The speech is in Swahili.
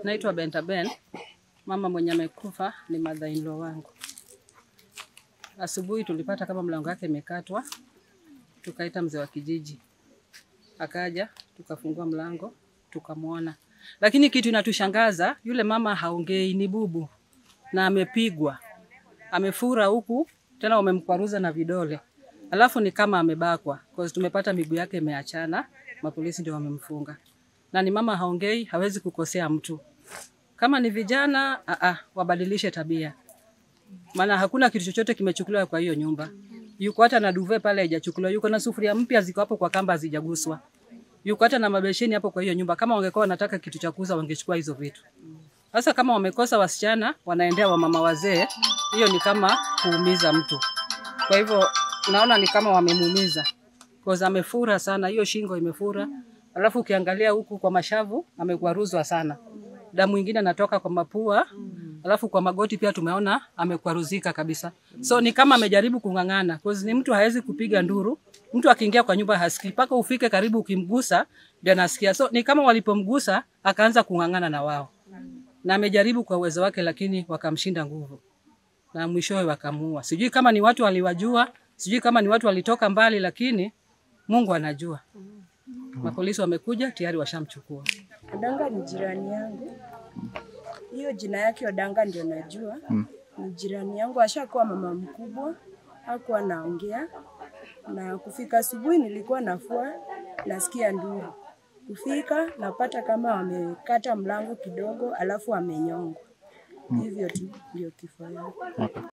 Naitwa Benta Ben. Mama mwenye amekufa ni mother in law wangu. Asubuhi tulipata kama mlango wake imekatwa, tukaita mzee wa kijiji, akaja tukafungua mlango tukamwona, lakini kitu inatushangaza yule mama haongei, ni bubu na amepigwa, amefura huku tena wamemkwaruza na vidole, alafu ni kama amebakwa, cause tumepata miguu yake imeachana, mapolisi ndio wamemfunga, na ni mama haongei, hawezi kukosea mtu. Kama ni vijana aa, wabadilishe tabia, maana hakuna kitu chochote kimechukuliwa kwa hiyo nyumba. Yuko hata na duve pale haijachukuliwa, yuko na sufuria mpya ziko hapo kwa kamba hazijaguswa, yuko hata na mabesheni hapo kwa hiyo nyumba. Kama wangekuwa wanataka kitu cha kuuza wangechukua hizo vitu. Sasa kama wamekosa wasichana, wanaendea wamama wazee, hiyo ni kama kuumiza mtu. Kwa hivyo naona ni kama wamemuumiza, cause amefura sana, hiyo shingo imefura, alafu ukiangalia huku kwa mashavu amekwaruzwa sana, damu ingine anatoka kwa mapua, alafu kwa magoti pia tumeona amekwaruzika kabisa. So ni kama amejaribu kung'ang'ana, cause ni mtu hawezi kupiga nduru. Mtu akiingia kwa nyumba hasikii, mpaka ufike karibu, ukimgusa ndio anasikia. So ni kama walipomgusa akaanza kung'ang'ana na wao, na amejaribu kwa uwezo wake, lakini wakamshinda nguvu na mwishowe wakamuua. Sijui kama ni watu waliwajua, sijui kama ni watu walitoka mbali, lakini Mungu anajua. Mapolisi wamekuja tayari washamchukua. Odanga ni jirani yangu, hiyo jina yake Odanga ndio najua. Ni jirani yangu, ashakuwa mama mkubwa, hakuwa anaongea. Na kufika asubuhi nilikuwa nafua, nasikia nduru. Kufika napata kama wamekata mlango kidogo, alafu amenyongwa. Hivyo tu ndio kifo yake.